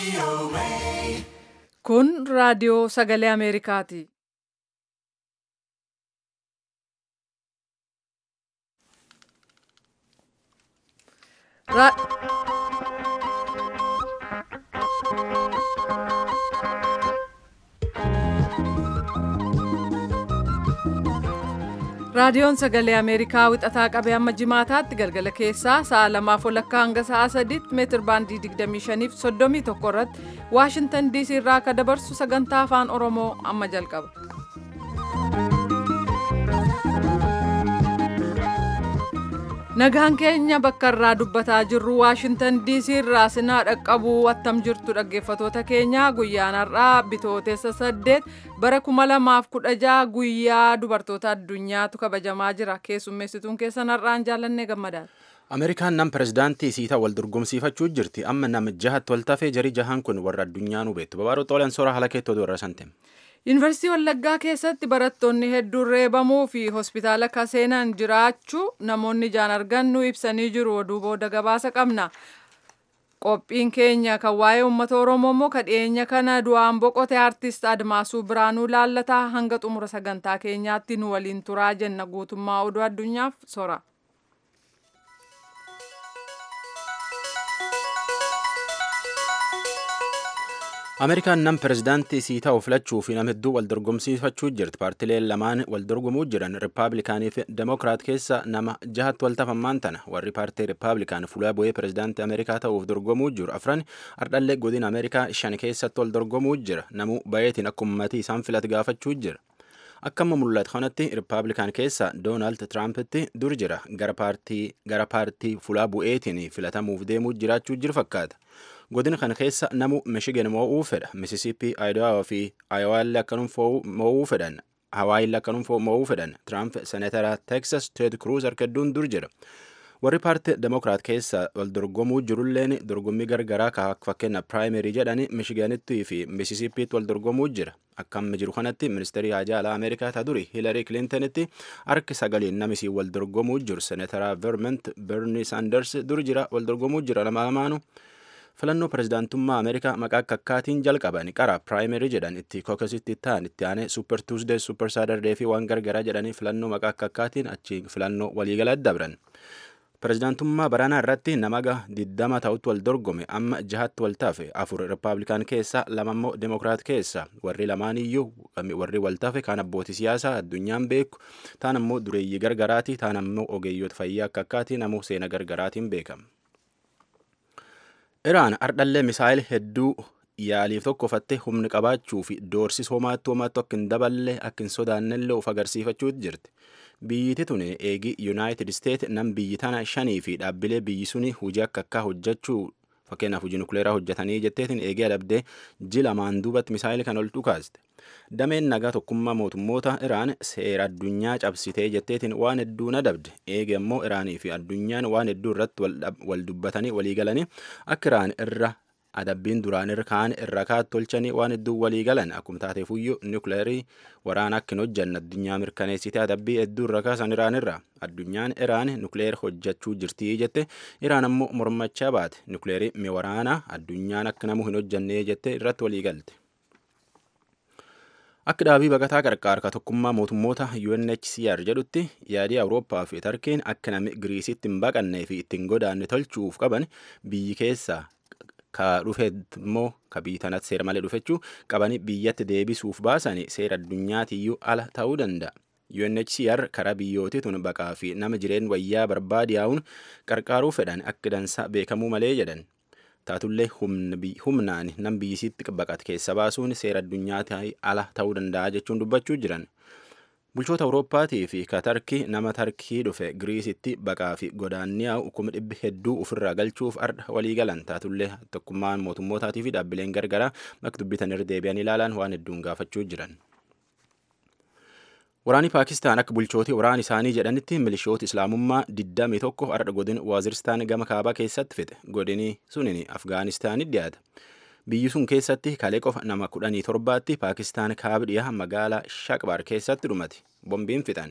Kun raadiyoo sagalee Ameerikaati. Ra- Raadiyoon sagalee Ameerikaa wixataa qabee amma jimaataatti galgala keessaa sa'a lamaaf walakkaa hanga sa'a sadiitti meetir baandii 25 fi 31 irratti Waashintan DC irraa akka dabarsu sagantaa afaan Oromoo amma jalqaba. Nagaan keenya bakka irraa dubbataa jirru Waashintan DC irraa sinaa dhaqqabuu attam jirtu dhaggeeffatoota keenya guyyaan har'aa bitootessa saddeet bara kuma lamaaf kudha jaha guyyaa dubartoota addunyaatu kabajamaa jira keessummeessituun keessan har'aan jaalannee gammadaadha. Ameerikaan nam pirezidaantii siitaa wal dorgomsiifachuu jirti. Amma nam jahatti wal tafee jarii jahaan kun warra addunyaa nu beektu. Babaadoo xoolaan soora haala keettoo dura santem. Yuunivarsiitii Wallaggaa keessatti barattoonni hedduun reebamuu fi hospitaala kaseenaan jiraachuu namoonni ijaan argan nu ibsanii jiru. Oduu booda gabaasa qabna. Qophiin keenya kan waa'ee uummata Oromoo immoo kan dhiyeenya kana du'aan boqote artist Admaasuu Biraanuu laallataa hanga xumura sagantaa keenyaatti nu waliin turaa jenna guutummaa oduu addunyaaf sora. Ameerikaan nam pirezidaantii siitaa filachuu fi nam hedduu wal dorgomsiifachuu jirti. Paartileen lamaan wal dorgomuu jiran Rippaabilikaanii fi Demokiraat keessa nama jahatti wal tafammaan tana. Warri paartii Rippaabilikaan fuula bu'ee pirezidaantii Ameerikaa ta'uuf dorgomuu jiru. Afran ardhallee godina Ameerikaa shan keessatti wal dorgomuu jira. Namuu bayeetiin akka uummatii isaan filate gaafachuu jira. Akka amma mul'atu kanatti Rippaabilikaan keessa Doonaald Tiraampiti dur jira. Gara paartii fuula bu'eetiin filatamuuf deemuu jiraachuu jiru fakkaata. godina kana keessa namu mishigan mo'uu fedha misisippii aayidawaa fi aayowaallee akkanum mo'uu fedhan hawaayillee akkanum mo'uu fedhan tiraamp senatara teksas teed kruuz harka hedduun dur jira warri paartii demokiraat keessa wal dorgomuu jirulleen dorgommii gargaraa ka fakkeenya piraayimerii jedhani mishiganittii fi misisippiitti wal dorgomuu jira akkam jiru kanatti ministeerii haajaa alaa ameerikaa ta duri hiilarii kilintanitti harki sagaliin namisii wal dorgomuu jiru senatara vermont berni saanders dur jira wal dorgomuu jira lama lamaanu filannoo pirezidaantummaa ameerikaa maqaa kakkaatiin jalqaban qara piraayimerii jedhan itti kookasitti ta'an itti aanee suupper tuusdee suupper saadardee fi waan gargaraa jedhanii filannoo maqaa kakkaatiin achi filannoo waliigala dabran. pirezidaantummaa baranaa irratti namaga diddama ta'utti wal dorgome amma jahatti wal tafe afur rippaabilikaan keessa lamammoo demokiraat keessa warri lamaan iyyuu warri wal tafe kaan abbootii siyaasaa addunyaan beeku taan ammoo dureeyyii gargaraati taan ammoo ogeeyyoota fayyaa akka akkaatiin ammoo seena gargaraatiin beekama. Iraan ardhallee misaayil hedduu yaaliif tokkofatte humni qabaachuu fi doorsis homaatti homaatti akka hin daballe akka hin sodaannellee of agarsiifachuutti jirti. Biyyiti tun eegi Yuunaayitid Isteet nam biyyi tana shanii fi dhaabbilee biyyi suni hojii akka akka hojjechuu fakkeenyaaf hojii nukleeraa hojjetanii jetteetiin eegee adabdee ji lamaan duubatti misaayil kan ol dhukaaste. Dameen nagaa tokkummaa mootummoota Iraan seera addunyaa cabsitee jetteetiin waan hedduun adabde. Eege immoo Iraanii fi addunyaan waan hedduu irratti wal dubbatanii walii galanii akka Iraan irra adabbiin duraan irra kaan irra kaat tolchanii waan hedduu walii galan akkuma taateefuyyuu nukleerii waraana akka hin hojjanne addunyaa mirkaneessitee adabbii hedduu irra kaasan Iraan irra. Addunyaan Iraan nukleer hojjechuu jirtii jette Iraan ammoo mormachaa baate nukleerii mi waraanaa addunyaan akka namu hin hojjannee jette irratti walii galte. Akka dhaabii baqataa qarqaarka tokkummaa mootummoota UNHCR jedhutti yaadii Awurooppaa fi Tarkiin akka namni Giriisitti hin baqannee fi ittiin godaanne tolchuuf qaban biyyi keessaa ka dhufe immoo ka biyyi tanatti seera malee dhufechuu qabanii biyyatti deebisuuf baasanii seera addunyaatiyyuu ala ta'uu danda'a. UNHCR karaa biyyootii tun baqaa fi nama jireen wayyaa barbaade yaa'uun qarqaaruu fedhan akka dansaa beekamuu malee jedhan. taatullee humnaan nam biyyisitti baqate keessa baasuun seera addunyaatti ala ta'uu danda'a jechuun dubbachuu jiran. Bulchoota Awurooppaatii fi ka Tarkii nama Tarkii dhufe Giriisitti baqaa fi godaanniyaa kuma dhibbi hedduu ofirraa galchuuf arda walii galan taatullee tokkummaan mootummootaatii fi dhaabbileen gargaraa bakka dubbitan irra deebi'anii ilaalan waan hedduun gaafachuu jiran. Waraanni Paakistaan akka bulchootii waraana isaanii jedhanitti milishoota Islaamummaa 21 har'a godina Waaziristaan gama kaabaa keessatti fixe. Godini sunin Afgaanistaanitti dhiyaata. Biyyi sun keessatti kalee qofa nama kudhanii torbaatti Paakistaan kaaba dhiyaa magaalaa Shaqbaar keessatti dhumate. Bombiin fixan.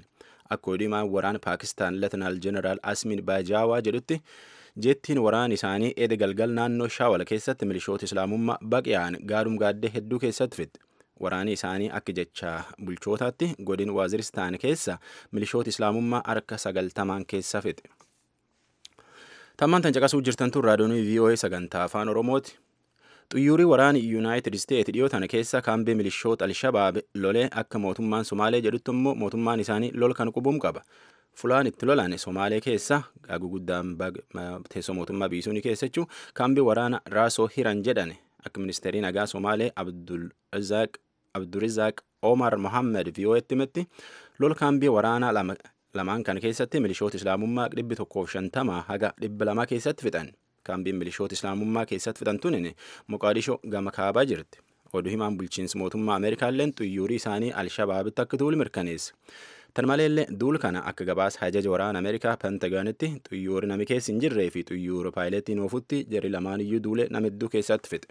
akka odiimaan waraana paakistaan letinaal jeneraal asmin baajaawaa jedhutti jeettiin waraan isaanii eeda galgal naannoo shaawal keessatti milishoota islaamummaa baqiyaan gaadhum gaaddee hedduu keessatti fixe waraani isaanii akka jecha bulchootaatti godin waaziristaan keessa milishoota islaamummaa harka sagaltamaan keessa fixe. Tammaan tan caqasuu jirtan tun raadiyoonii VOA sagantaa afaan Oromooti. Xuyyuurii waraani Yuunaayitid Isteet dhiyoo tana keessa kaambee milishoota Alshabaab lolee akka mootummaan Somaalee jedhutti immoo mootummaan isaanii lol kan qubuum qaba. Fulaan itti lolan Somaalee keessa gaaguu guddaan teessoo mootummaa biisuunii keessa jechuun kaambii waraana Raasoo Hiran jedhan akka ministeerii nagaa Somaalee Abdurizaaq Omar Mohammed VOA'tti himetti lol kaambii waraanaa lamaan kan keessatti milishoota islaamummaa dhibbi tokkoof shantama haga dhibba lama keessatti fixan. Kaambiin milishoota islaamummaa keessatti fixan tunin Moqaadishoo gama kaabaa jirti. Oduu himaan bulchiinsi mootummaa Ameerikaalleen xuyyuurii isaanii Alshabaabitti akka duulu mirkaneesse. Tan maleellee duul kana akka gabaasa hajaja waraana Ameerikaa Pentagoonitti xuyyuuri nami keessa hin jirree fi xuyyuura paayileetiin oofutti jarri lamaan iyyuu duule nama hedduu keessatti fixe.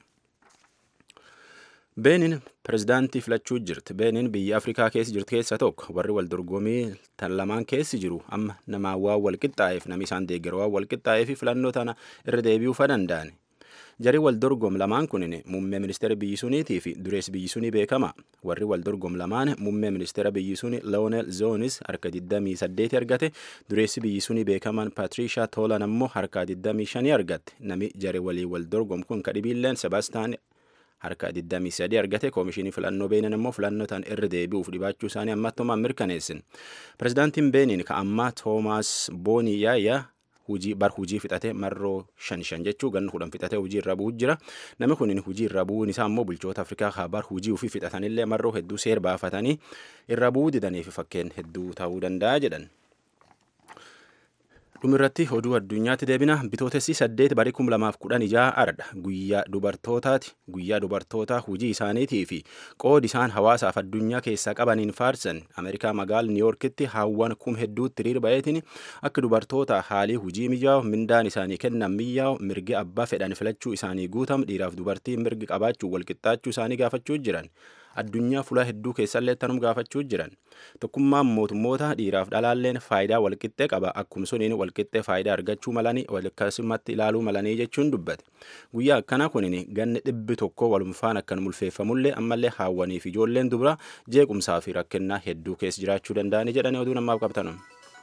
Beenin pirezidaantii filachuu jirti. Beenin biyya Afrikaa keessa jirtu keessa tokko warri wal dorgomii tan lamaan keessi jiru amma namaa waan wal qixxaa'eef namni isaan deeggaru waan wal qixxaa'eef filannoo tana irra deebi'uu fa danda'an. Jarri wal dorgom lamaan kunin muummee ministeera biyyi suniitii fi durees biyyi sunii beekama. Warri wal dorgom lamaan muummee ministeera biyyi sunii Lionel Zoonis harka 28 argate. Dureessi biyyi sunii beekaman Patricia Tolan ammoo harka 25 argatte. Nami jari walii wal dorgom kun kadhibiilleen Sebaastaan harka 23 argate koomishinii filannoo beenin immoo filannoo tan irra deebi'uuf dhibaachuu isaanii ammattumaan mirkaneessin. Pirezidaantiin beenin ka ammaa Toomaas Boonii Yaayyaa hujii bar hujii fixate marroo shan shan jechuu ganna kudhan fixate hujii irra bu'u jira namni kun hujii irra bu'uun isaa immoo bulchoota afrikaa haa bar hujii ofii fixatanillee marroo hedduu seer baafatanii irra bu'uu didaniif fakkeen hedduu ta'uu danda'a jedhan. dhumirratti oduu addunyaatti deebina bitootessi saddeet barii kum lamaaf kudhan ijaa ardha guyyaa dubartootaati guyyaa dubartootaa hujii isaaniitii fi qoodi isaan hawaasaaf addunyaa keessaa qabaniin faarsan ameerikaa magaala niiyorkitti haawwan kum hedduutti hiriir ba'eetiin akka dubartoota haalii hujii mijaa'u mindaan isaanii kennan mijaa'u mirgi abbaa fedhan filachuu isaanii guutam dhiiraaf dubartii mirgi qabaachuu walqixxaachuu isaanii gaafachuu jiran addunyaa fulaa hedduu keessallee tanum gaafachuu jiran tokkummaan mootummoota dhiiraaf dhalaalleen faayidaa walqixxee qaba akkuma suniin walqixxee faayidaa argachuu malanii walakkaasumatti ilaaluu malanii jechuun dubbate guyyaa akkana kunin ganni dhibbi tokko walumfaan akkan mulfeeffamullee ammallee haawwaniif ijoolleen dubra jeequmsaa fi rakkennaa hedduu keessa jiraachuu danda'anii jedhanii oduu namaaf qabatan.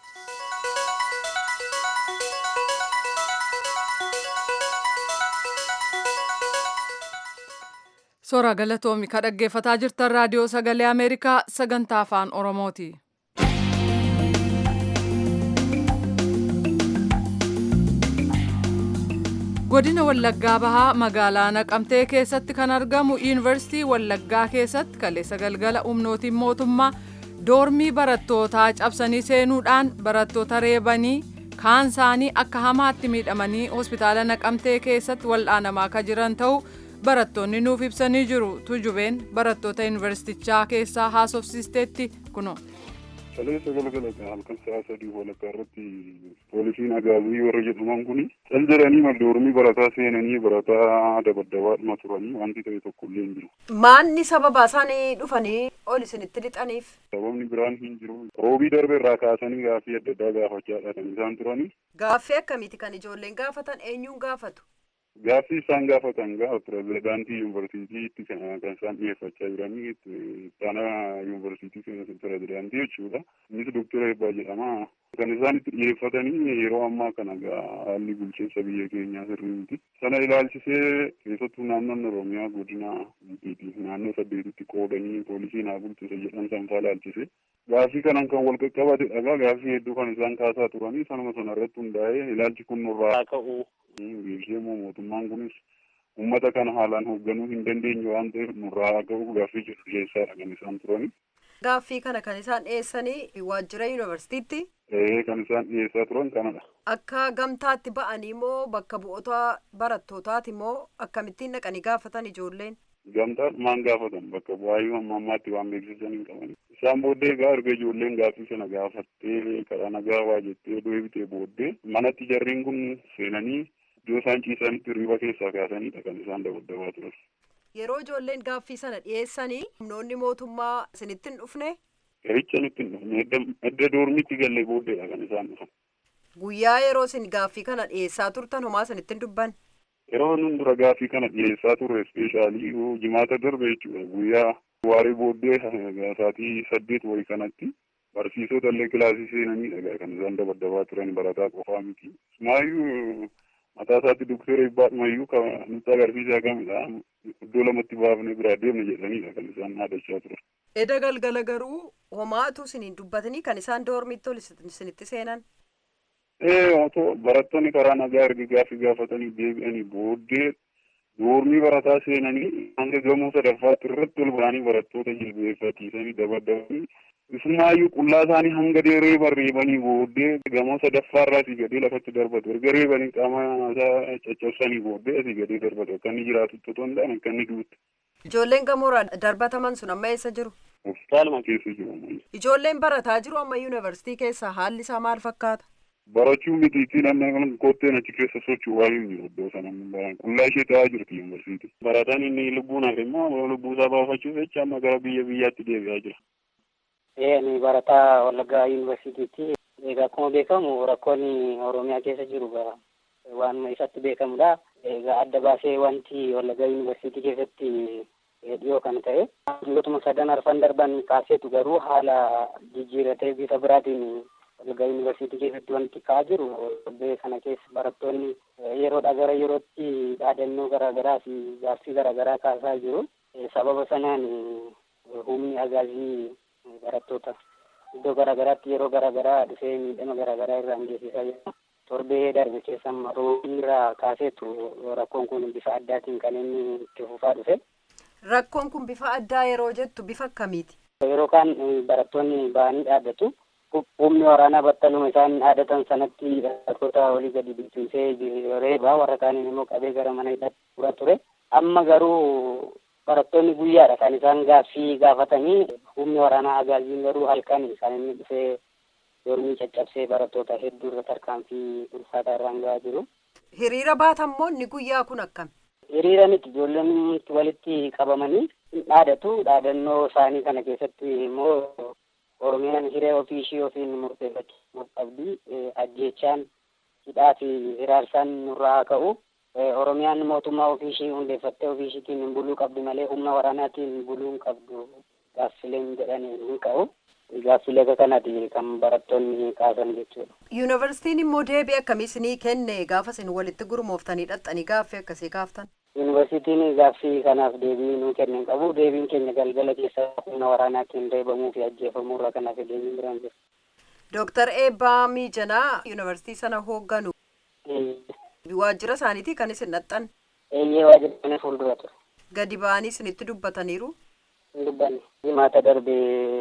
Soora galatoomi ka dhaggeeffataa jirtan raadiyoo sagalee Ameerikaa sagantaa afaan Oromooti. Godina Wallaggaa Bahaa magaalaa Naqamtee keessatti kan argamu Yuunivarsiitii Wallaggaa keessatti kaleessa galgala humnootiin mootummaa doormii barattootaa cabsanii seenuudhaan barattoota reebanii kaan isaanii akka hamaatti miidhamanii hospitaala Naqamtee keessatti wal'aanamaa akka jiran ta'uu barattoonni nuuf ibsanii jiru tujubeen barattoota yuunivarsiitichaa keessaa haasofsiisteetti kuno. Kaleessa galgala halkan sa'a sadii walakkaa irratti poolisiin agaazii warra jedhaman kun cal jedhanii maldoormii barataa seenanii barataa dabaddabaadhuma turanii wanti ta'e tokko illee hin jiru. Maanni sababa isaanii dhufanii ol isinitti lixaniif? Sababni biraan hin jiru. Roobii darbe irraa kaasanii gaaffii adda addaa gaafachaa kan isaan turanii. Gaaffii akkamiiti kan ijoolleen gaafatan eenyuun gaafatu? Gaaffii isaan gaafatan gaafa pirezidaantii yuunivarsiitiitti kan isaan dhiyeeffachaa jiranii ittaana yuunivarsiitii pirezidaantii jechuudha. Innis doktara Eebbaa jedhama. Kan isaan itti dhiyeeffatanii yeroo ammaa kana haalli bulchiinsa biyya keenyaa sirrii miti. Sana ilaalchisee keessattuu naannoon Oromiyaa godina Gibbiiti. Naannoo saddeetitti qoodanii poolisii naa bulchisa jedhan sanfaa ilaalchise. Gaaffii kanaan kan wal qaqqabate dhagaa gaaffii hedduu kan isaan kaasaa turanii sanuma sana irratti hundaa'ee ilaalchi kun nurraa ka'u beeksisee mootummaan kunis uummata kana haalaan hoogganuu hin dandeenye waan ta'eef nurraa ka'u gaaffii jedhu dhiyeessaadha kan isaan turani. Gaaffii kana kan isaan dhiyeessanii waajjira yuunivarsiitiitti. Ee kan isaan dhiyeessaa turan kanadha. Akka gamtaatti ba'anii moo bakka bu'oota barattootaati moo akkamittiin dhaqanii gaafatan ijoolleen? Gamtaan maan gaafatan bakka bu'aayyuu amma ammaatti waan beeksisan hin qaban. Isaan booddee egaa erga ijoolleen gaaffii sana gaafattee karaa nagaa waa jettee deebitee booddee manatti jarriin kun seenanii iddoo isaan ciisanitti hirriba keessaa kaasaniidha kan isaan dabaddabaa turan. Yeroo ijoolleen gaaffii sana dhiyeessanii humnoonni mootummaa isinitti hin dhufne? Qeecha nutti hin dhufne edda doormitti galle booddeedha kan isaan dhufan. Guyyaa yeroo isin gaaffii kana dhiyeessaa turtan homaa isinitti hin dubbanne. Yeroo nun dura gaaffii kana dhiyeessaa turre ispeeshaalii jimaata darbe jechuudha guyyaa waaree booddee sa'aatii saddeet wayii kanatti barsiisota illee kilaasii seenaniidha kan isaan dabaddabaa turan barataa qofaa miti. Maayyuu mataa isaatti doktora Ibbaadhumayyuu kan nutti agarsiisaa kamidha. Iddoo lamatti baafnee biraa deemna jedhanidha kan isaan dhaadachaa turan. Eda galgala garuu homaatu isiniin dubbatanii kan isaan doormitti ol isinitti seenan. Ee otoo barattoonni karaa nagaa erga gaaffii gaafatanii deebi'anii booddee doormii barataa seenanii hanga gamoo sadaffaatti irratti ol ba'anii barattoota jilbeeffachiisanii dabaddabanii isumaayyuu qullaa isaanii hanga reeba reebanii booddee gamoo sadaffaarraa asii gadee lafatti darbatu erga reebanii qaama isaa caccabsanii booddee asii gadee darbatu akka inni jiraatu otoo hin taane akka inni duutu. Ijoolleen gamoorraa darbataman sun amma eessa jiru? Hospitaaluma keessa jiru ammayyu. Ijoolleen barataa jiru amma yuunivarsiitii keessa haalli isaa maal fakkaata? Barachuu mitiitiin amma kotteen achi keessa socho'aa hin jiru iddoo sana qullaa ishee ta'aa jirti yuunivarsiitii. Barataan inni lubbuun hafe immoo lubbuu isaa baafachuuf jecha amma gara biyya biyyaatti deebi'aa jira. Ani barataa Wallaggaa yuunivarsiitiitti. Egaa akkuma beekamu rakkoon Oromiyaa keessa jiru waanuma isatti beekamudha. Egaa adda baasee wanti Wallaggaa yuunivarsiitii keessatti dhiyoo kan ta'e. Biyyootuma sadan arfan darban kaaseetu garuu haala jijjiiratee bifa biraatiin Wallaggaa yuunivarsiitii keessatti wanti ka'aa jiru torbee kana keessa barattoonni yeroodhaa gara yerootti dhaadannoo garaagaraa fi gaaffii garaagaraa kaasaa jiru. Sababa sanaan humni agaazii barattoota iddoo garaagaraatti yeroo garaagaraa dhufee miidhama garaagaraa irraan geessisaa jira. Torbee darbe keessa roobni irraa kaaseetu rakkoon kun bifa addaatiin kan inni itti fufaa dhufe. Rakkoon kun bifa addaa yeroo jettu bifa akkamiiti? Yeroo kaan barattoonni ba'anii dhaaddatu. humni waraanaa battaluma isaan dhaadatan sanatti barattoota olii gadi bittinsee reebaa warra kaaniin immoo qabee gara mana hidhaatti fura ture. Amma garuu barattoonni guyyaadha kan isaan gaaffii gaafatanii humni waraanaa agaaziin garuu halkan kan inni dhufee dormii caccabsee barattoota hedduu irra tarkaanfii ulfaataa irraan gahaa jiru. Hiriira baatammoo inni guyyaa kun akkami? Hiriira miti ijoolleen walitti qabamanii dhaadatu dhaadannoo isaanii kana keessatti immoo Oromiyaan hiree ofii ishii ofiin murteeffachuu qabdi. Ajjeechaan hidhaa fi hiraarsaan nurraa haa ka'u. Oromiyaan mootummaa ofii ishii hundeeffattee ofii ishiitiin buluu qabdi malee humna waraanaatiin buluu hin qabdu. Gaaffileen jedhanii hin ka'u. Gaaffilee akka kanaati kan barattoonni kaasan jechuudha. Yuunivarsiitiin immoo deebii akkamii isinii kenne gaafa isin walitti gurmooftanii dhaxxanii gaaffii akkasii kaaftan? Yuunivarsiitiin gaaffii kanaaf deebii nuu kennan qabu. Deebiin keenya galgala keessa humna waraanaatiin reebamuu fi ajjeefamuu irraa kanaaf deebiin biraan jiru. Dooktar Eebbaa Miijanaa yuunivarsiitii sana hoogganu. Waajjira isaaniitii kan isin dhaxxan? Eeyyee waajjira kana fuuldura ture. Gadi ba'anii isinitti dubbataniiru? Hin dubbanne. Jimaata darbe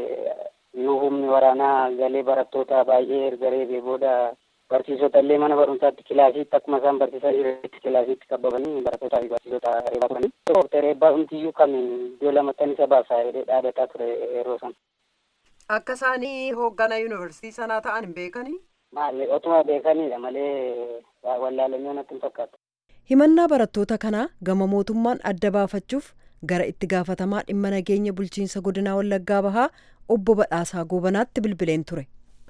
yoo humni waraanaa galee barattoota baay'ee erga reebee booda barsiisota illee mana barumsaatti kilaasiitti akkuma isaan barsiisaa jiranitti kilaasiitti qabamanii barattootaa fi barsiisota reebaa turanii. Dooktar Eebbaa Humtiyyuu kan iddoo lamattan isa baasaa jedhee dhaadataa ture yeroo sana. Akka isaanii hooggana yuunivarsiitii sanaa ta'an hin beekanii? Maali otuma beekaniidha malee wallaalanii natti hin fakkaatu. Himannaa barattoota kanaa gama mootummaan adda baafachuuf gara itti gaafatamaa dhimma nageenya bulchiinsa godinaa Wallaggaa Bahaa obbo Badhaasaa Goobanaatti bilbileen ture.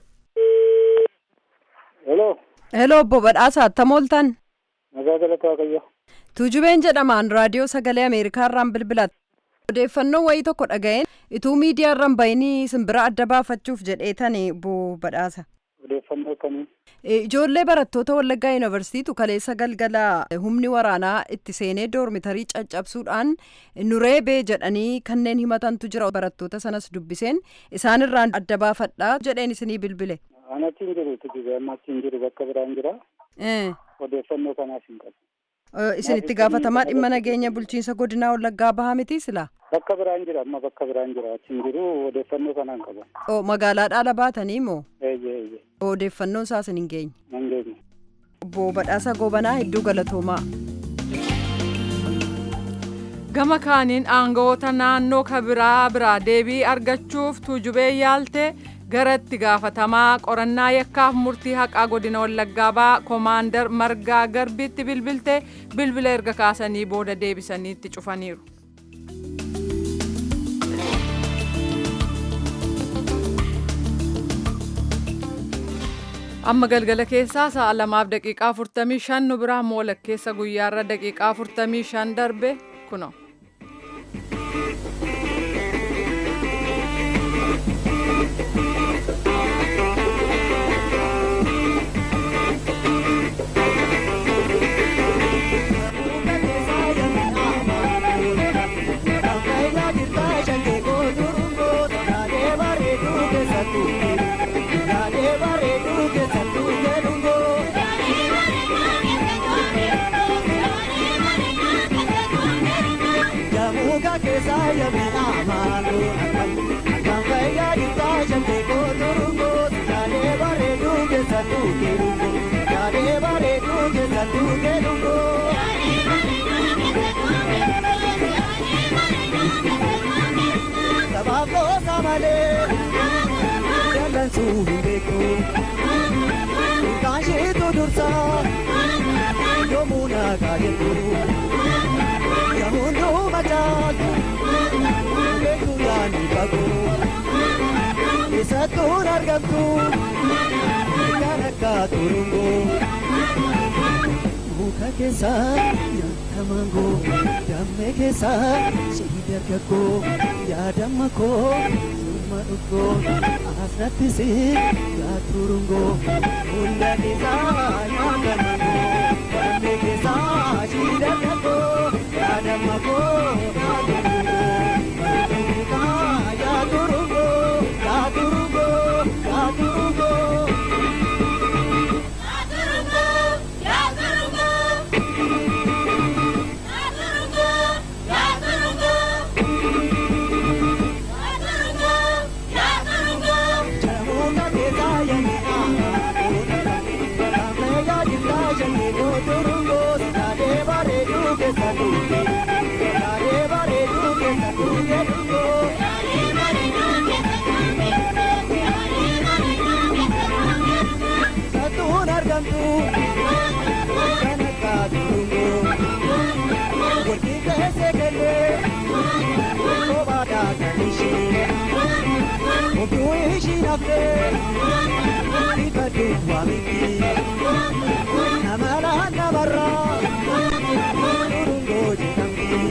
Heloo. Heloo obbo Badhaasaa attam ooltan? Nagaa galata Waaqayyo. Tuujubeen jedhamaan raadiyoo sagalee Ameerikaarraan bilbilatte. Odeeffannoo wayii tokko dhaga'een ituu miidiyaarraan bahanii simbira adda baafachuuf jedheetani obbo Badhaasa. Odeeffannoo akkamii? Ijoollee barattoota Wallaggaa Yuunivarsiituu kaleessa galgala humni waraanaa itti seenee doormitarii caccabsuudhaan nu reebee jedhanii kanneen himatantu jira barattoota sanas dubbiseen isaanirraan adda baafadhaa jedheen isinii bilbile. Ani achi hin jiru tujuba amma achi hin jiru bakka biraan jira. Odeeffannoo kanaaf hin qabu. Isin itti gaafatamaa dhimma nageenya bulchiinsa godinaa Wallaggaa bahaa miti silaa? Bakka biraan jira amma bakka biraan jira achi hin jiru odeeffannoo kanaan qaba. Oo magaalaa dhaala baatanii moo? Eeyyee eeyyee. Odeeffannoon isaas hin geenye. Hin geenye. Obbo Badhaasa Goobanaa hedduu galatoomaa. Gama kaaniin aangawoota naannoo kabiraa biraa deebii argachuuf tuujubee yaaltee gara itti gaafatamaa qorannaa yakkaaf murtii haqaa godina wallaggaa bahaa koomaandar margaa garbiitti bilbilte bilbila erga kaasanii booda deebisanii itti cufaniiru. amma galgala keessaa sa'a lamaaf daqiiqaa 45 nu biraa moola keessa guyyaarra daqiiqaa 45 darbe kuno. Kaasheetu dursaa yoomuna kaayetu yamuun macaatu beeku yaani bagu isattuun argamtu kan akka turungo muka keessa nyaata mangoo dammee keessa shii dargaggoo yaadamma koo summa dhuggoo asratti si yaaturungoo hunda keessaa nyaata mangoo dammee keessaa shii dargaggoo yaadamma koo yaaturungoo yaaturungoo yaaturungoo. Satuun argamtu kan akka turungoo walqii keessee kennee kophaadhaa kan ishee ofiu ishii naftee bifa duwwaa miti nama laan namarraa turungoo jedhamti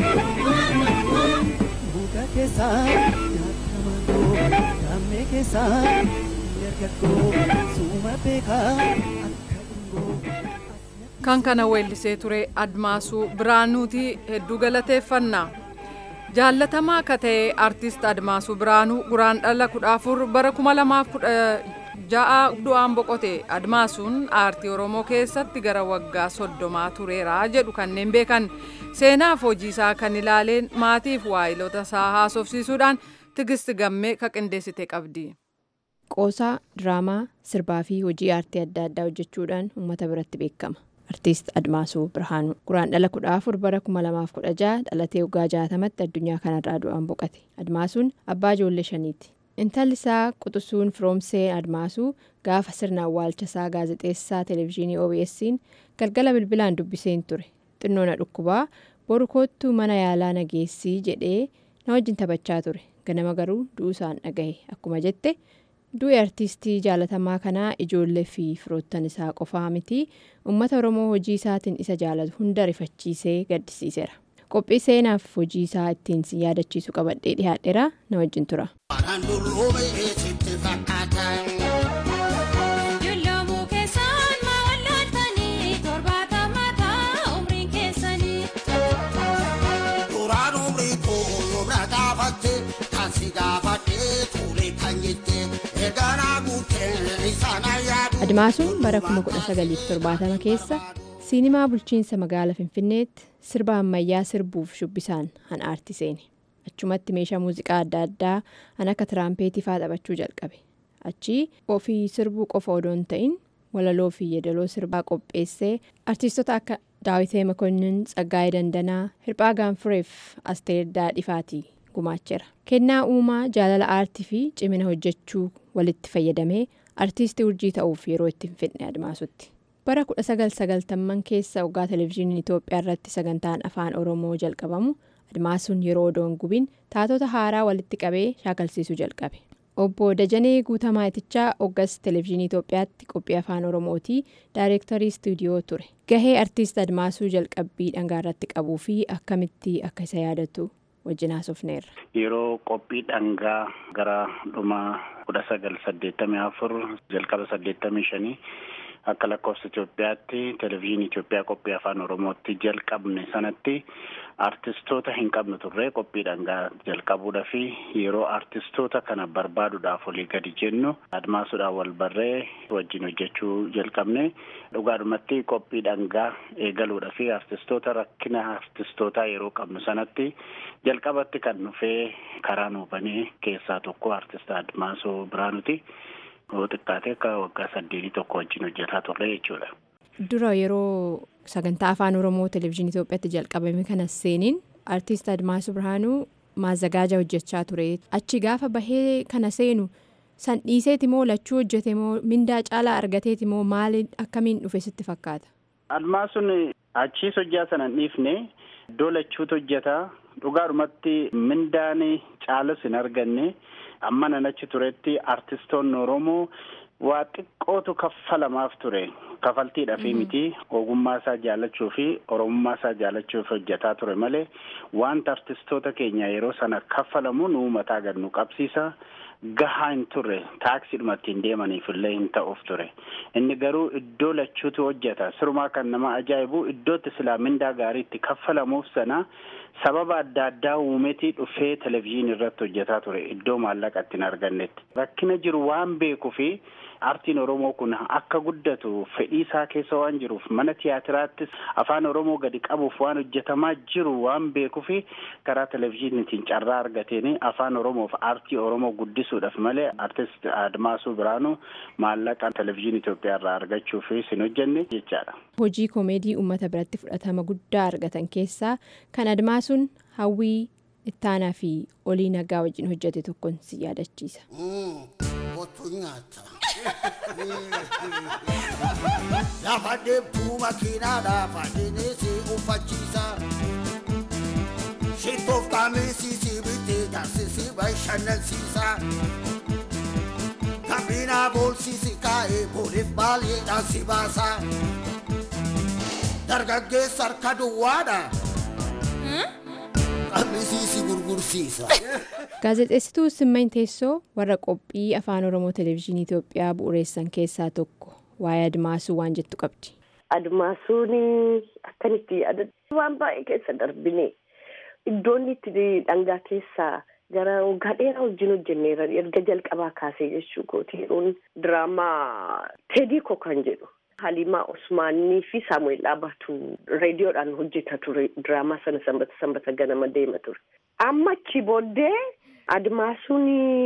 muka keessaa nyaata mangoo dammee keessaa dargaggoo suuma beekaa akka dhungoo. kan kana weellisee ture admaasuu biraanuuti hedduu galateeffannaa jaallatamaa akka ta'e artist admaasuu biraanuu guraandhala kudha afur bara kuma lamaaf kudha ja'a du'aan boqote admaasuun aartii oromoo keessatti gara waggaa soddomaa tureera jedhu kanneen beekan seenaaf hojiisaa kan ilaaleen maatiif waayilota isaa haasofsiisuudhaan tigisti gammee ka qindeessite qabdi. Qoosaa, diraamaa, sirbaa fi hojii aartii adda addaa hojjechuudhaan uummata biratti beekama. Artiist Admaasuu Birhaanuu guraandhala kudha afur bara kuma lamaaf kudha jaha dhalatee waggaa jaatamatti addunyaa kanarraa du'aan boqate. Admaasuun abbaa ijoollee shaniiti. Intalli isaa Quxusuun Firoomsee Admaasuu gaafa sirna awwaalchasaa gaazexeessaa televezyiinii OBS'n galgala bilbilaan dubbiseen ture. Xinnoo na dhukkubaa boru koottuu mana yaalaa nageessii jedhee na wajjin taphachaa ture. Ganama garuu du'uusaan dhagahe akkuma jette. du'i artiistii jaalatamaa kanaa ijoollee fi firoottan isaa qofaa miti uummata oromoo hojii isaatiin isa jaalatu hunda rifachiisee gaddisiiseera qophii seenaaf hojii isaa ittiin si yaadachiisu qabadhee dhiyaadheera na wajjin tura. Admaasuun bara 1970 keessa siinimaa bulchiinsa magaalaa Finfinneetti sirba ammayyaa sirbuuf shubbisaan han aartii seene. Achumatti meeshaa muuziqaa adda addaa han akka tiraampheetii faa taphachuu jalqabe. Achii ofii sirbuu qofa odoo hin ta'in walaloo fi yeedaloo sirbaa qopheessee artiistota akka Daawitee Makonnin, Tsaggaayee Dandanaa, Hirphaa Gaanfureef Asteer Daadhifaatii gumaacheera. Kennaa uumaa jaalala aartii fi cimina hojjechuu walitti fayyadamee artiistii urjii ta'uuf yeroo itti hin fedhe admaasutti. Bara 1990 keessa waggaa televezyiiniin Itoophiyaa irratti sagantaan afaan Oromoo jalqabamu admaasuun yeroo odoon gubiin taatota haaraa walitti qabee shaakalsiisuu jalqabe. Obbo Dajanee Guutamaa Itichaa Hoggas Televezyiinii Itoophiyaatti qophii afaan Oromootii daayirektarii istuudiyoo ture. Gahee artiist Admaasuu jalqabbii dhangaa irratti qabuu fi akkamitti akka isa yaadatu wajjin haasofneerra. Yeroo qophii dhangaa gara dhuma kudha sagal saddeettamii afur jalqaba saddeettamii shanii akka lakkoofsa Itoophiyaatti televezyiinii Itoophiyaa qophii afaan Oromootti jalqabne sanatti artistoota hin qabnu turre qophii dhangaa jalqabuudha fi yeroo artistoota kana barbaaduudhaaf olii gadi jennu admaasuudhaan wal barree wajjin hojjechuu jalqabne dhugaadhumatti qophii dhangaa eegaluudha fi artistoota rakkina artistootaa yeroo qabnu sanatti jalqabatti kan dhufee karaa nuubanee keessaa tokko artist admaasuu biraanuti. yoo xiqqaate akka waggaa saddeetii tokko wajjin hojjetaa turre jechuudha. Dura yeroo sagantaa afaan Oromoo televezyiinii Itoophiyaatti jalqabame kana seeniin artiist Admaasuu Birhaanuu maazzagaaja hojjechaa ture. Achi gaafa bahee kana seenu san dhiiseeti moo lachuu hojjete moo mindaa caalaa argateeti moo maali akkamiin dhufe sitti fakkaata? Admaasuun achiis hojjaa sana hin dhiifne iddoo lachuutu hojjetaa dhugaadhumatti mindaan caalus hin arganne. amma nan achi turetti artistoonni oromoo waa xiqqootu kaffalamaaf ture kafaltiidhaafi miti ogummaa isaa jaallachuu fi oromummaa isaa jaallachuuf hojjetaa ture malee wanta artistoota keenya yeroo sana kaffalamu nu mataa gad nu qabsiisa gahaa hin turre taaksiidhuma ittiin deemaniif illee hin ta'uuf ture inni garuu iddoo lachuutu hojjeta sirumaa kan nama ajaa'ibu iddootti silaa mindaa gaarii itti kaffalamuuf sana sababa adda addaa uumetii dhufee televezyiinii irratti hojjetaa ture iddoo maallaqa ittiin argannetti rakkina jiru waan beekuu fi aartiin oromoo kun akka guddatu fedhii isaa keessa waan jiruuf mana tiyaatiraattis afaan oromoo gadi qabuuf waan hojjetamaa jiru waan beekuu fi karaa televezyiiniitiin carraa argateen afaan oromoof aartii oromoo guddisuudhaaf malee artist admaasuu biraanuu maallaqa televezyiinii Itoophiyaa irraa argachuuf hin hojjenne jechaadha. Hojii koomeedii uummata biratti fudhatama guddaa argatan keessaa kan admaasuun hawwii ittaanaa fi olii nagaa wajjin hojjete tokkoon si yaadachiisa. Lafa deemtuu makiinaadhaaf adeemsee uffachiisa. Shittoof qaamisiisii bitee jaarsisii bashannansiisa. Kabinaa boolsiisi kaa'ee booliif baay'eedhaan si baasa. Dargaggeessa harka duwwaadha. Qaamisiisi gurgursiisa. Gaazexeessituu Simmany Teessoo warra qophii afaan Oromoo televezyiinii Itoophiyaa bu'uureessan keessaa tokko waa'ee Admaasuu waan jettu qabdi. Admaasuun akkanitti yaadatu waan baay'ee keessa darbine iddoon itti dhangaa keessaa gara waggaa dheeraa wajjin hojjenneera erga jalqabaa kaasee jechuu kooti yeroon diraamaa teedii kan jedhu halimaa osmaanii fi saamu'eel dhaabatu reediyoodhaan hojjeta ture diraamaa sana sanbata sanbata ganama deema ture amma achi booddee admaasuun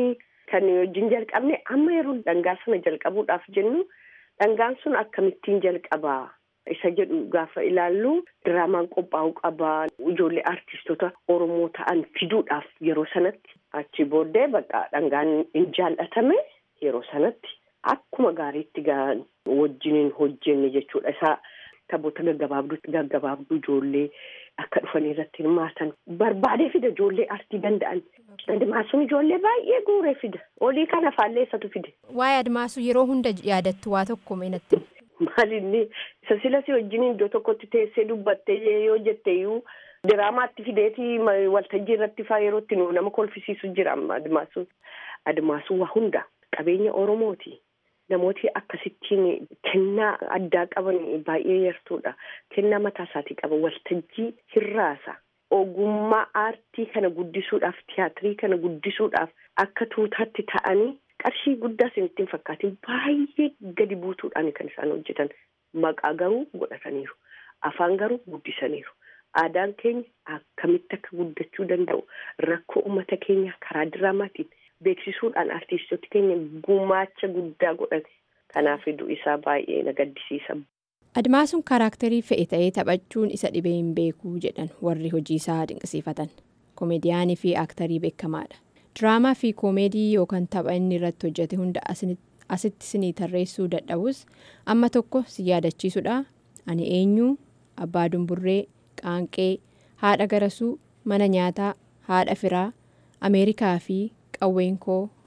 kan wajjin jalqabne amma yeroo dhangaa sana jalqabuudhaaf jennu dhangaan sun akkamittiin jalqabaa isa jedhu gaafa ilaallu diraamaan qophaa'uu qabaa ijoollee artistoota oromoo ta'an fiduudhaaf yeroo sanatti achi booddee bakka dhangaan hin jaallatame yeroo sanatti akkuma gaariitti wajjiniin hojjenne jechuudha isaa taphoota gaggabaabduu gaggabaabduu ijoollee akka dhufanii irratti hirmaatan barbaadee fida ijoollee artii danda'an admaasuun ijoollee baay'ee guuree fida olii kana faallee isatu fide. Waa'ee admaasuu yeroo hunda yaadattu waa tokko meenatti. Maalinni isa silas wajjin iddoo tokkotti teessee dubbattee yoo jetteeyyuu diraamaatti fideetii waltajjii irratti faa yeroo itti nama kolfisiisu jira admaasuun. Admaasuun waa hunda qabeenya Oromooti. Namooti akkasittiin kennaa addaa qaban baay'ee yartuudha. Kennaa mataa isaatii qaba. Waltajjii hirraasa. Ogummaa aartii kana guddisuudhaaf tiyaatirii kana guddisuudhaaf akka tuutaatti ta'anii qarshii guddaa isin ittiin fakkaatiin baay'ee gadi buutuudhaan kan isaan hojjetan. Maqaa garuu godhataniiru. Afaan garuu guddisaniiru. Aadaan keenya akkamitti akka guddachuu danda'u rakkoo uummata keenyaa karaa diraamaatiin beeksisuudhaan artistoota keenya gumaacha guddaa godhate. Kanaaf iddoo isaa baay'ee na gaddisiisa. Admaasuun kaaraakterii fe'e ta'ee taphachuun isa dhibee hin beekuu jedhan warri hojii isaa dinqisiifatan. Komeediyaanii fi aaktarii beekamaadha. Diraamaa fi koomeedii yookaan tapha inni irratti hojjete hunda asitti sinii tarreessuu dadhabus amma tokko si yaadachiisudha. Ani eenyu abbaa dumburree qaanqee haadha garasuu mana nyaataa haadha firaa ameerikaa fi qawween koo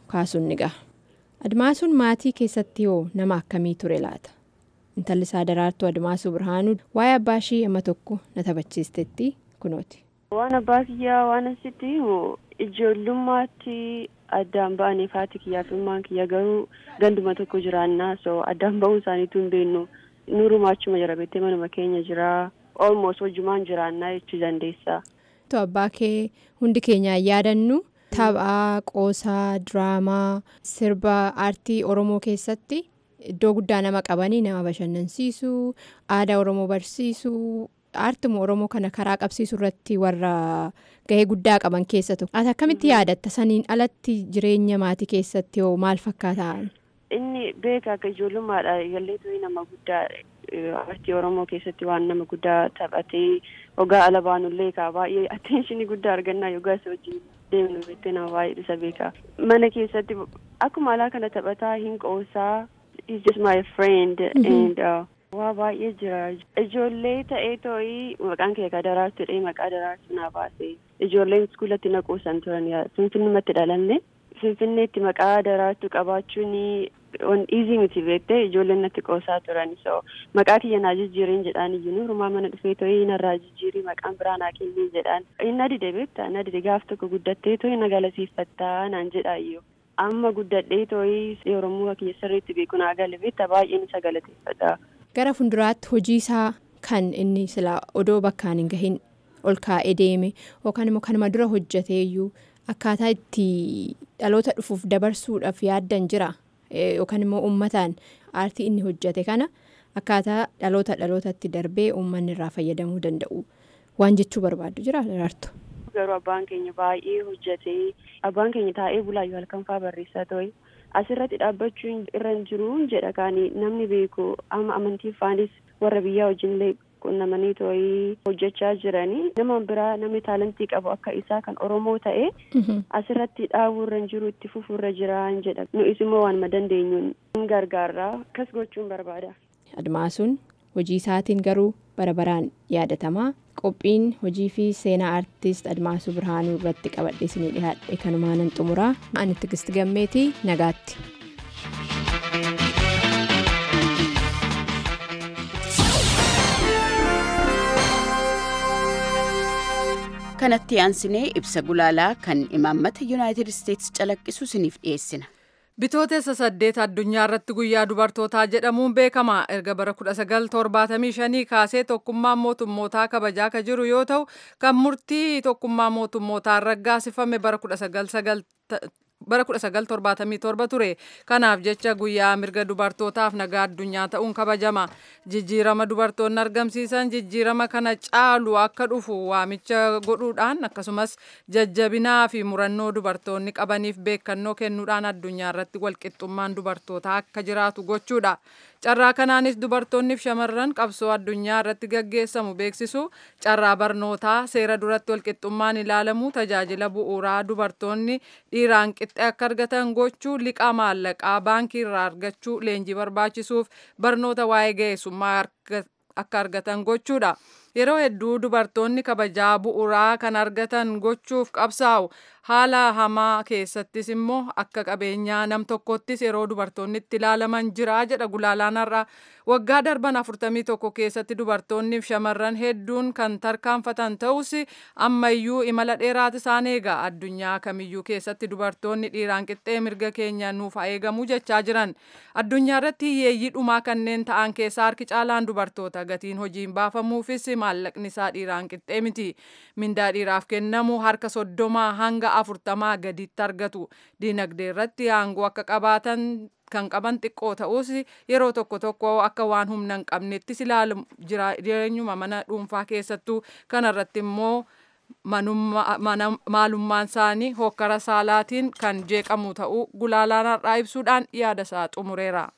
kaasuun ni gaha. Admaasuun maatii keessatti hoo nama akkamii ture laata? Intalli isaa daraartuu Admaasuu Birhaanuu waa'ee abbaa ishii amma tokko na taphachiistetti kunooti. Waan abbaa kiyyaa waan asitti ijoollummaatti addaan ba'anii faati kiyyaa fi ilmaan kiyya garuu ganduma tokko jiraannaa so addaan ba'uun isaaniitu hin beeknu nurumaa achuma jira beektee manuma keenya jira almost wajjumaan jiraannaa jechuu dandeessa. Abbaa kee hundi keenyaan yaadannu taphaa qoosaa diraamaa sirba aartii oromoo keessatti iddoo guddaa nama qabanii nama bashannansiisuu aadaa oromoo barsiisuu aartuma oromoo kana karaa qabsiisuu irratti warra gahee guddaa qaban keessa tokko ati akkamitti yaadatta saniin alatti jireenya maatii keessatti hoo maal fakkaata inni beeka akka ijoollummaadha galleetu nama guddaa aartii oromoo keessatti waan nama guddaa taphatee ogaa ala baanullee kaa baay'ee atteenshinii guddaa argannaa yogaa isa wajjin deemnu beektee nama baay'ee isa beeka mana keessatti akkuma alaa kana taphataa hin qoosaa he's just my friend and waa baay'ee jira ijoollee ta'ee too'ii maqaan kee ka daraartuudha maqaa daraartuu naa baase ijoolleen iskuulatti na qoosan turan finfinnumatti dhalanne finfinneetti maqaa daraartuu qabaachuun wan iizii miti beektee ijoolleen natti qoosaa turan so maqaa kiyya naa jijjiiriin jedhaan iyyuu rumaa mana dhufee too'ii narraa jijjiirii maqaan biraa naa kennii jedhaan inni dide beekta na dide gaaf tokko guddattee too'ii na galateeffattaa naan jedha iyyuu amma guddadhee too'ii oromoo kiyya sirriitti beeku naa gale beekta baay'een isa galateeffata. gara fuulduraatti hojii isaa kan inni sila odoo bakkaan hin gahin ol kaa'ee deeme yookaan immoo kanuma dura hojjateeyyuu akkaataa itti dhaloota dhufuuf dabarsuudhaaf yaaddan jira yookaan immoo uummataan aartii inni hojjate kana akkaataa dhaloota dhalootatti darbee uummanni irraa fayyadamuu danda'u waan jechuu barbaaddu jira daraartu. garuu abbaan keenya baay'ee hojjatee abbaan keenya taa'ee bulaayyuu halkan fa'aa barreessaa ta'e. asirratti dhaabbachuun irra hin jiru jedha kaanii namni beeku amma amantii faanis warra biyyaa wajjinillee qunnamanii too'ii hojjechaa jiranii nama biraa namni taalantii qabu akka isaa kan oromoo ta'e asirratti dhaabuu irra hin jiru itti fufuu irra jiraan jedha nu'is immoo waanuma dandeenyuun hin gargaarraa akkas gochuun barbaada. Admaasuun hojii isaatiin garuu bara baraan yaadatamaa qophiin hojii fi seenaa aartist admaasuu birhaanuu irratti qabadhe isinii dhiyaadhe kanumaanan xumuraa ani tigist gammeetii nagaatti. kanatti aansinee ibsa gulaalaa kan imaammata yuunaayitid isteetsi calaqqisu isiniif dhiyeessina. Bitootessa saddeet addunyaa irratti guyyaa dubartootaa jedhamuun beekama. Erga bara 1975 kaasee tokkummaan mootummootaa kabajaa ka jiru yoo ta'u, kan murtii tokkummaa mootummootaan raggaasifame bara 1977 ture. Kanaaf jecha guyyaa mirga dubartootaaf nagaa addunyaa ta'uun kabajama. Jijjiirama dubartoonni argamsiisan jijjiirama kana caalu akka dhufu waamicha godhuudhaan akkasumas jajjabinaa fi murannoo dubartoonni qabaniif beekannoo kennuudhaan addunyaa irratti walqixxummaan dubartootaa akka jiraatu gochuudha. Carraa kanaanis dubartoonniif shamarran qabsoo addunyaa irratti gaggeessamu beeksisu carraa barnootaa seera duratti walqixxummaan ilaalamu tajaajila bu'uuraa dubartoonni dhiiraan qixxe akka argatan gochuu liqaa maallaqaa baankii irraa argachuu leenjii barbaachisuuf barnoota waa'ee ga'eessummaa akka argatan gochuudha. Yeroo hedduu dubartoonni kabajaa bu'uuraa kan argatan gochuuf qabsaa'u haala hamaa keessattis immoo akka qabeenyaa nam tokkottis yeroo dubartoonni itti ilaalaman jira jedha gulaalaan har'a waggaa darban afurtamii tokko keessatti dubartoonniif shamarran hedduun kan tarkaanfatan ta'us ammayyuu imala dheeraatu isaan eega addunyaa kamiyyuu keessatti dubartoonni dhiiraan qixxee mirga keenya nuuf eegamu jechaa jiran addunyaa irratti hiyyeeyyii dhumaa kanneen ta'an keessaa harki caalaan dubartoota gatiin hojiin baafamuufis maallaqni isaa dhiiraan qixxee miti mindaa dhiiraaf kennamu harka soddomaa hanga afurtamaa gaditti argatu diinagdee irratti aangoo akka qabaatan kan qaban xiqqoo ta'us yeroo tokko tokko akka waan humna hin qabnettis ilaalu jireenyuma mana dhuunfaa keessattuu kanarratti immoo maalummaan isaanii hokkara saalaatiin kan jeeqamu ta'uu gulaalaan har'aa ibsuudhaan yaada isaa xumureera.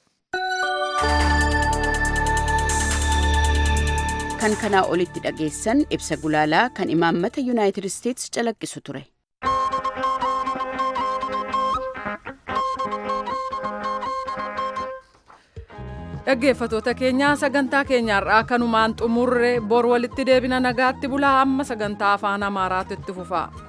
kan kanaa olitti dhageessan ibsa gulaalaa kan imaammata yuunaayitid isteetsi calaqqisu ture. dhaggeeffatoota keenyaa sagantaa keenyaarraa kanumaan xumurre bor walitti deebina nagaatti bulaa amma sagantaa afaan amaaraatu itti fufa.